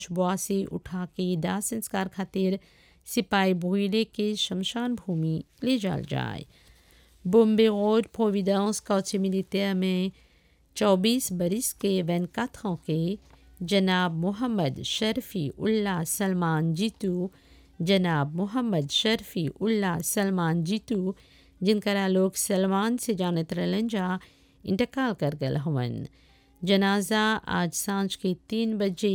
बुआ से उठा के दाह संस्कार खातिर सिपाही भोइले के शमशान भूमि ले जाल जाए बॉम्बे रोड प्रोविडेंस कौचे मिलिटेयर में 24 बरिस के 24 ans के जनाब मोहम्मद शर्फी उल्ला सलमान जीतू जनाब मोहम्मद शर्फी उल्ला सलमान जीतू जिनकरा लोग सलमान से जानत रहलन जा इंतकाल कर गल हवन जनाजा आज सांझ के तीन बजे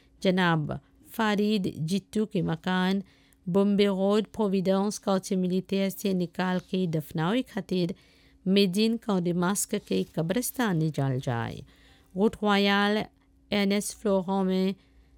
जनाब फारिद जित्तू के मकान बॉम्बे रोड प्रोविडेंस कौचे मिलिटेयर से निकाल के दफनावे खातिर मेदिन कौडिमास्क के कब्रस्तान ले जाल जाए रोट रॉयल एन एस फ्लोरों में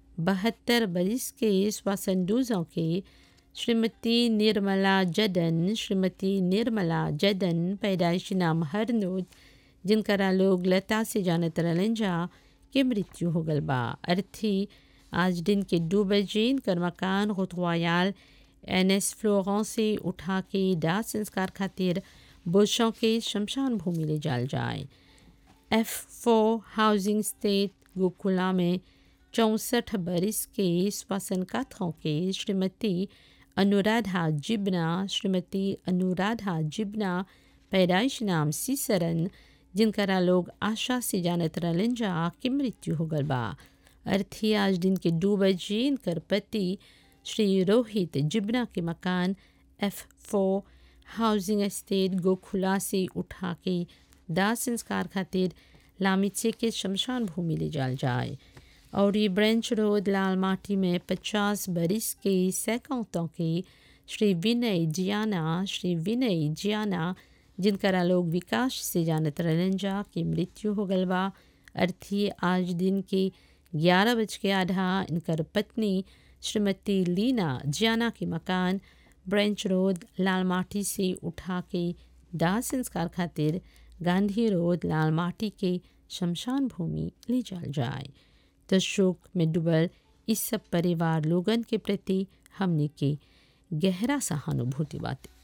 बहत्तर बरिस के स्वासंदूजों के श्रीमती निर्मला जदन श्रीमती निर्मला जदन पैदाइशी नाम हरनोद जिनकरा लोग लता से जानत रहलन जा के मृत्यु हो गल बा अर्थी आज दिन के दो बजे इनकर मकान रोयाल एन एस फ्लोरों से उठा के दाह संस्कार खातिर बुशों के शमशान भूमि ले जाल जाए एफ फोर हाउसिंग स्टेट गोकुला में चौंसठ बरिस के श्वसन कथों के श्रीमती अनुराधा जिबना श्रीमती अनुराधा जिबना पैदाइश नाम सीसरन जिनकरा लोग आशा से जानत रहलन जा की मृत्यु हो गल बा अर्थी आज दिन के दो बजे इनकर पति श्री रोहित जिबना के मकान एफ फोर हाउसिंग एस्टेट गोखुला से उठा के दाह संस्कार खातिर लामिचे के शमशान भूमि ले जाल जाए और ये ब्रेंच रोड लाल माटी में पचास बरिस के सैकौतों के श्री विनय जियाना श्री विनय जियाना जिनकरा लोग विकास से जानत रहलन जा की मृत्यु हो गल बा अर्थी आज दिन के ग्यारह बज के आधा इनकर पत्नी श्रीमती लीना जियाना के मकान ब्रेंच रोड लाल माटी से उठा के दाह संस्कार खातिर गांधी रोड लाल माटी के शमशान भूमि ले जाल जाए तो शोक में डूबल इस सब परिवार लोगन के प्रति हमने के गहरा सहानुभूति बातें